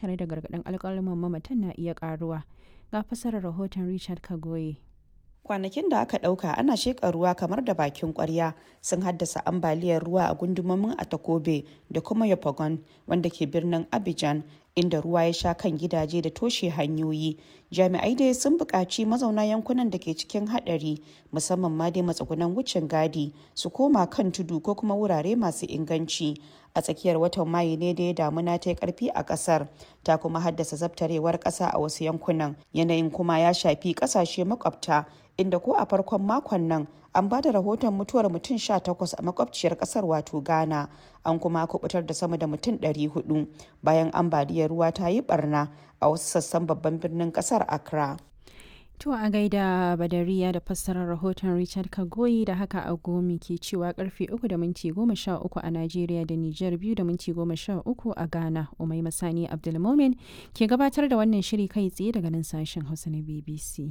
tare da gargaɗin alƙalaman mamatan na iya ƙaruwa. Ga fasarar rahoton Richard Kagoye. kwanakin da aka ɗauka ana sheƙa ruwa kamar da bakin ƙwarya sun haddasa ambaliyar ruwa a gundumomin atakobe da kuma yopagon wanda ke birnin abidjan inda ruwa ya sha kan gidaje da toshe hanyoyi jami'ai dai sun buƙaci mazauna yankunan da ke cikin haɗari musamman ma dai matsugunan wucin gadi su koma kan tudu ko kuma wurare masu inganci a tsakiyar watan mayu ne da ya damuna ta yi karfi a kasar ta kuma haddasa zabtarewar ƙasa a wasu yankunan yanayin kuma ya shafi ƙasashe makwabta inda ko a farkon makon nan an ba da rahoton mutuwar mutum 18 a makwabciyar kasar wato ghana an kuma kubutar da sama da mutum 400 bayan ambaliyar ruwa ta yi barna a wasu sassan babban birnin kasar accra To a gaida Badariya da fassarar rahoton Richard Kagoyi da haka agomi ke cewa karfe 3 da minti 13 a Najeriya da Nijar 2 da minti 13 a Ghana. Umai Masani Abdulmomin ke gabatar da wannan shiri kai tsaye daga nan sashen Hausa na BBC.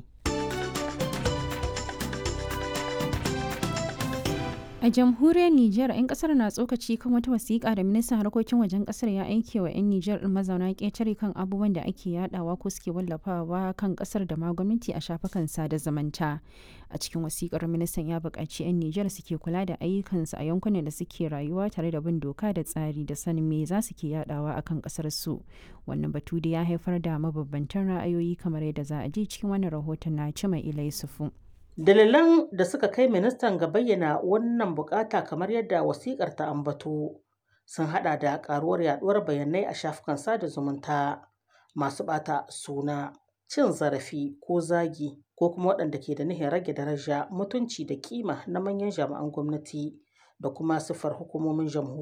A jamhuriyar Nijar, 'yan kasar na tsokaci kan wata wasiƙa da ministan harkokin wajen kasar ya aike wa 'yan Nijar ɗin mazauna ƙetare kan abubuwan da ake yadawa ko suke wallafawa kan kasar da ma gwamnati a shafukan sada zumunta. A cikin wasiƙar ministan ya buƙaci 'yan Nijar suke kula da ayyukansu a yankunan da suke rayuwa tare da bin doka da tsari da sanin me za su ke yadawa a kan kasar su. Wannan batu da ya haifar da mabambantan ra'ayoyi kamar yadda za a ji cikin wannan rahoton na Cima Ilai Sufu. Dalilan da suka kai ministan ga bayyana wannan bukata kamar yadda wasikar ta ambato sun hada da karuwar yaduwar bayanai a shafukan sada zumunta masu bata suna cin zarafi ko zagi ko kuma waɗanda ke da nihin rage daraja mutunci da kima na manyan jami'an gwamnati da kuma siffar hukumomin jamhuriya